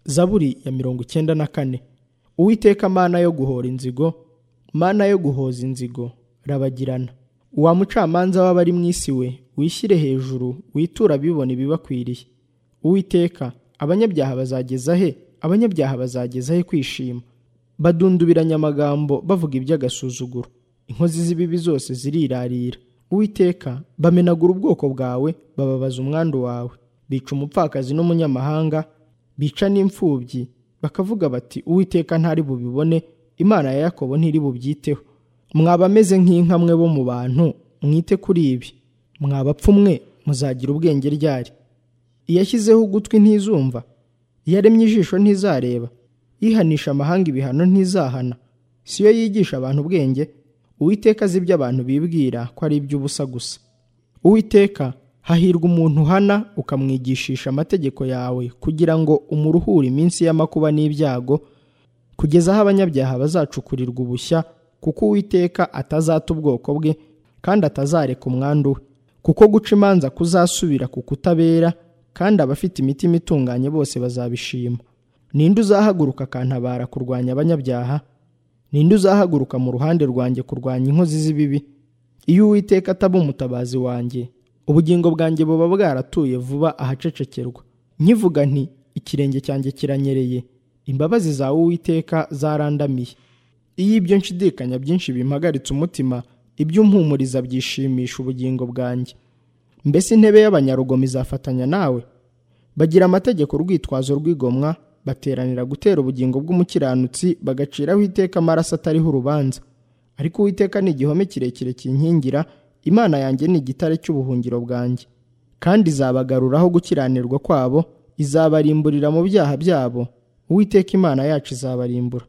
zaburi ya mirongo icyenda na kane uwiteka mana yo guhora inzigo mana yo guhoza inzigo rabagirana wa mucamanza w'abari mu isi we wishyire hejuru witura bibona ibibakwiriye uwiteka abanyabyaha bazageza he abanyabyaha bazageza he kwishima badundubiranya amagambo bavuga iby'agasuzuguro inkozi z'ibibi zose zirirarira uwiteka bamenagura ubwoko bwawe bababaza umwandu wawe bica umupfakazi n'umunyamahanga bica n'imfubyi bakavuga bati uwiteka ntari bubibone imana ya yakobo ntiri bubyiteho mwaba ameze nk'inka mwe bo mu bantu mwite kuri ibi mwabapfumwe muzagira ubwenge ryari iyashyizeho ugutwi ntizumva iyaremye ijisho ntizareba ihanisha amahanga ibihano ntizahana si yo yigisha abantu ubwenge uwiteka azi ibyo abantu bibwira ko ari iby'ubusa gusa uwiteka hahirwa umuntu uhana ukamwigishisha amategeko yawe kugira ngo umuruhure iminsi y'amakuba n'ibyago kugeza aho abanyabyaha bazacukurirwa ubushya kuko uwiteka atazata ubwoko bwe kandi atazareka umwandu we kuko guca imanza kuzasubira ku kutabera kandi abafite imitima itunganye bose bazabishima ninde uzahaguruka akantabara kurwanya abanyabyaha ninde uzahaguruka mu ruhande rwanjye kurwanya inkozi z'ibibi iyo uwiteka ataba umutabazi wanjye ubugingo bwanjye buba bwaratuye vuba ahacecekerwa nkivuga nti ikirenge cyanjye kiranyereye imbabazi za uwiteka zarandamiye iyo ibyo nshidikanya byinshi bimpagaritse umutima iby'umpumuriza byishimisha ubugingo bwanjye mbese intebe y'abanyarugomo izafatanya nawe bagira amategeko urwitwazo rw'igomwa bateranira gutera ubugingo bw'umukiranutsi bagaciraho iteka amaraso atariho urubanza ariko uwiteka ni igihome kirekire kinkingira imana yanjye ni igitare cy'ubuhungiro bwanjye kandi izabagaruraho gukiranirwa kwabo izabarimburira mu byaha byabo uwiteka imana yacu izabarimbura